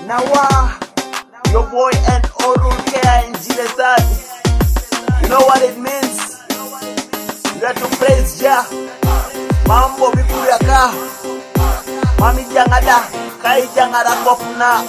Nawa, your boy and Oral Care in Gilead. You know what it means? You have to praise Jah. Mambo mikulu ya ka. Mami jangada, kai jangada kopna.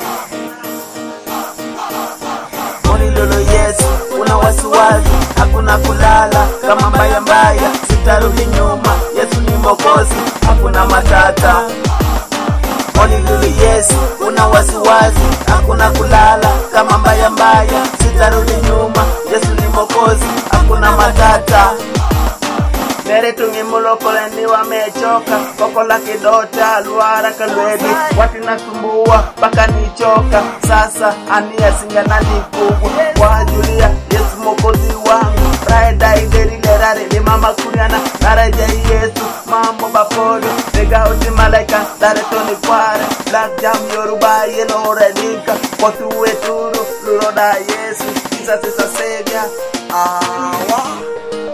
Moni lolo yes, una wasiwasi, hakuna kulala kama mbaya mbaya, sitarudi nyuma. Yesu ni Mwokozi, hakuna matata. Moni lolo yes, una wasiwasi, hakuna kulala kama mbaya mbaya, sitarudi nyuma. Yesu ni Mwokozi, hakuna matata. Mere tungi mulokole ni wamechoka Kokola kidota luara kalwedi Wati nasumbua mpaka nichoka Sasa ania singana ni kubwa Kwa Julia Yesu mokozi wangu Raida ideri lerare ni mama kunyana Naraja Yesu mambo bapodo Nega uti malaika dare toni kware Black jam yoruba yeno redika Kotu weturu luroda Yesu Jesus is a savior Ah, wow.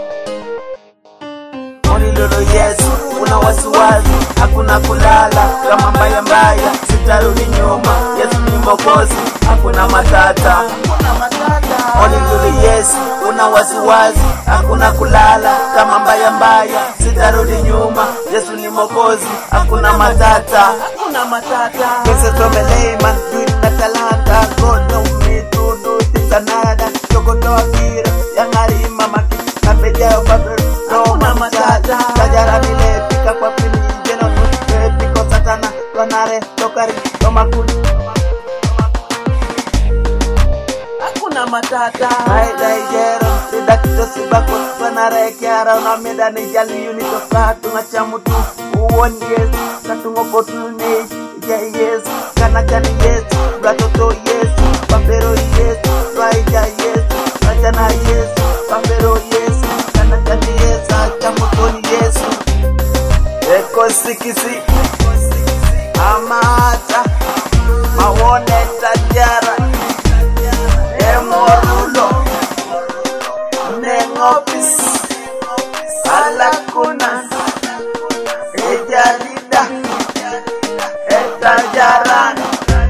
Moni lolo Yesu, una wasiwasi, hakuna kulala kama mbaya mbaya, sitarudi nyuma. Yesu ni Mwokozi, hakuna matata. Moni lolo Yesu, una wasiwasi, hakuna kulala kama mbaya mbaya, sitarudi nyuma. Yesu ni Mwokozi, hakuna matata. Hakuna matata. Kese tomelema, duina talanta, God know me to do things another. Chokotoa kira, yangarima maki, kapeja babero, Roma matata. Kajara vile pika kwa pili, jeno nuspe, piko satana, tonare, tokari, tomakuni. Hakuna matata. Haida ijero, ridakito sibako, tonare kiara, unamida ni jali unito katu ngachamutu. Uwon Yesu, katungo potu ne, ija Yesu, kanakani Yesu, bratoto Yesu, papero Yesu, twaija Yesu, kajana Yesu, papero Yesu, kanakani Yesu, achamutoni Yesu. Eko sikisi, amata, mawone tajara, emorulo, nengopis, alakuna, ejalida, etajaran.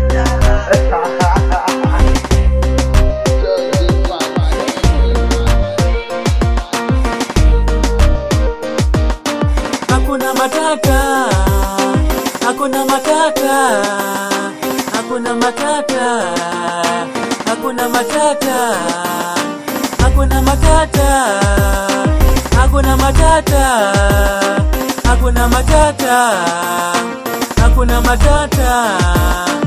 Hakuna matata, hakuna matata, hakuna matata, hakuna matata, hakuna matata, hakuna matata, hakuna matata, hakuna matata.